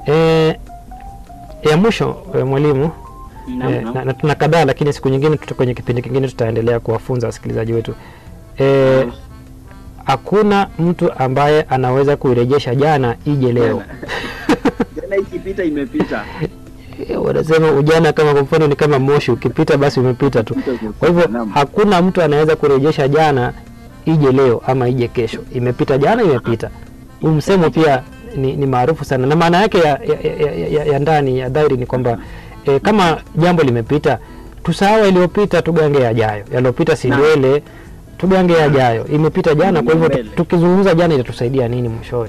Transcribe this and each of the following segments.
E, ya mwisho e, mwalimu Naam, e, naam. na, na tuna kadhaa lakini siku nyingine tuta, kwenye kipindi kingine tutaendelea kuwafunza wasikilizaji wetu e, hakuna mtu ambaye anaweza kuirejesha jana ije leo. Jana ikipita imepita. Eh, wanasema ujana kama kwa mfano ni kama moshi, ukipita basi umepita tu. Kwa hivyo Naam. hakuna mtu anaweza kurejesha jana ije leo ama ije kesho. Imepita jana, imepita. Huu msemo pia ni, ni maarufu sana na maana yake ya, ya, ya, ya, ya, ya ndani ya dhahiri ni kwamba e, kama jambo limepita tusahau yaliyopita, tugange yajayo. Yaliyopita si Naam. ndwele, tugange yajayo. Imepita jana, kwa hivyo Mbele. tukizungumza jana itatusaidia nini mwishowe?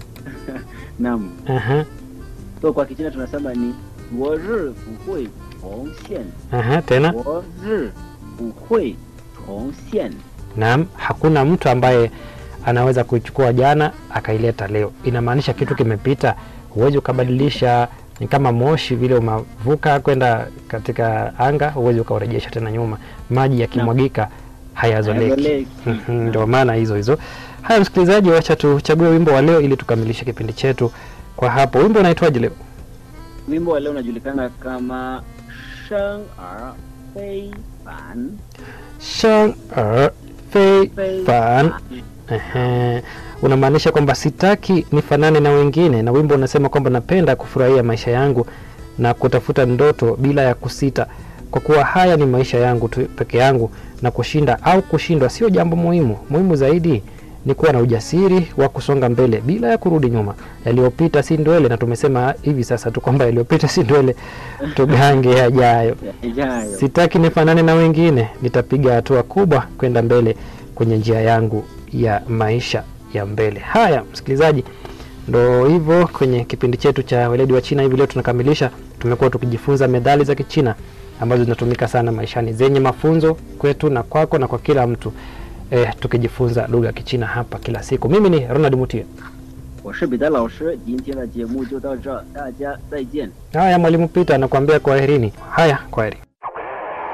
Naam. Aha, So kwa Kichina tunasema ni 我日不会重现， aha, tena 我日不会重现。 Naam, hakuna mtu ambaye anaweza kuichukua jana akaileta leo. Inamaanisha kitu kimepita, huwezi ukabadilisha. Ni kama moshi vile umavuka kwenda katika anga, huwezi ukaurejesha tena nyuma. Maji yakimwagika hayazoleki. Hayazoleki. Mhm, Ndio maana hizo hizo. Haya, msikilizaji, wacha tuchague wimbo wa leo ili tukamilishe kipindi chetu kwa hapo. Wimbo unaitwaje leo? Wimbo wa leo unajulikana kama 生而非凡， Shang er fei 非 fan 凡。 Ehe, unamaanisha kwamba sitaki nifanane na wengine, na wimbo unasema kwamba napenda kufurahia maisha yangu na kutafuta ndoto bila ya kusita, kwa kuwa haya ni maisha yangu tu peke yangu, na kushinda au kushindwa sio jambo muhimu. Muhimu zaidi ni kuwa na ujasiri wa kusonga mbele bila ya kurudi nyuma. Yaliyopita si ndwele, na tumesema hivi sasa tu kwamba yaliyopita si ndwele, tugange yajayo. Yajayo. Sitaki nifanane na wengine, nitapiga hatua kubwa kwenda mbele kwenye njia yangu ya maisha ya mbele. Haya, msikilizaji, ndo hivyo kwenye kipindi chetu cha weledi wa China. Hivi leo tunakamilisha, tumekuwa tukijifunza methali za Kichina ambazo zinatumika sana maishani, zenye mafunzo kwetu na kwako na kwa kila mtu eh, tukijifunza lugha ya Kichina hapa kila siku. Mimi ni Ronald Mutie. 我是彼得老师，今天的节目就到这儿，大家再见。 Haya, mwalimu Peter anakuambia kwaherini. Haya, kwaheri.